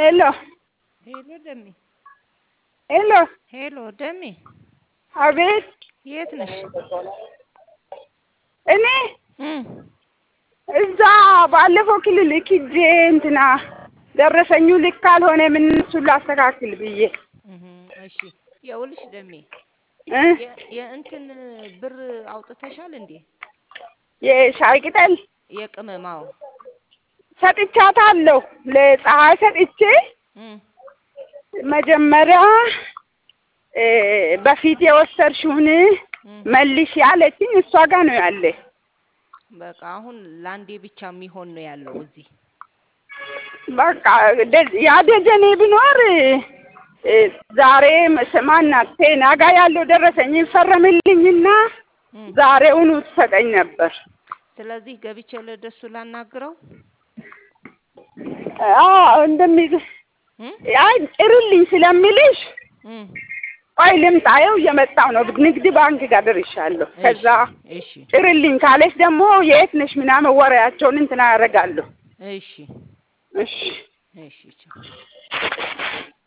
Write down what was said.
ሄሎ ሄሎ ደሜ፣ ሄሎ፣ ሄሎ ደሜ፣ አቤት። የት ነሽ? እኔ እም እዛ ባለፈው ክሊኒክ ሂጄ እንትና ደረሰኙ ልክ ካልሆነ ምን እሱን ላስተካክል ብዬ እህ እሺ፣ ይኸውልሽ ደሜ እ የ- የእንትን ብር አውጥተሻል እንዴ? የሻይ ቅጠል የቅመማው ሰጥቻታለሁ። ለፀሐይ ሰጥቼ እም መጀመሪያ እ በፊት የወሰድሽውን እም መልሽ ያለችኝ እሷ ጋር ነው ያለ። በቃ አሁን ለአንዴ ብቻ የሚሆን ነው ያለው እዚህ። በቃ ደ- ያ ደጀኔ ቢኖር እ ዛሬ መስ- ማናት ቴና ጋር ያለው ደረሰኝ ይፈረምልኝና እም ዛሬውኑ ትሰጠኝ ነበር። ስለዚህ ገብቼ ለደሱ ላናግረው። አዎ እንደሚ እም አይ ጥሪልኝ ስለሚልሽ እም ቆይ ልምጣ፣ ይኸው እየመጣሁ ነው። ንግድ ባንክ ጋር ደርሻለሁ። ከዛ እሺ ጥሪልኝ ካለች ደግሞ የት ነሽ ምናምን ወሬያቸውን እንትና ያደርጋለሁ። እሺ እሺ እሺ ቻው።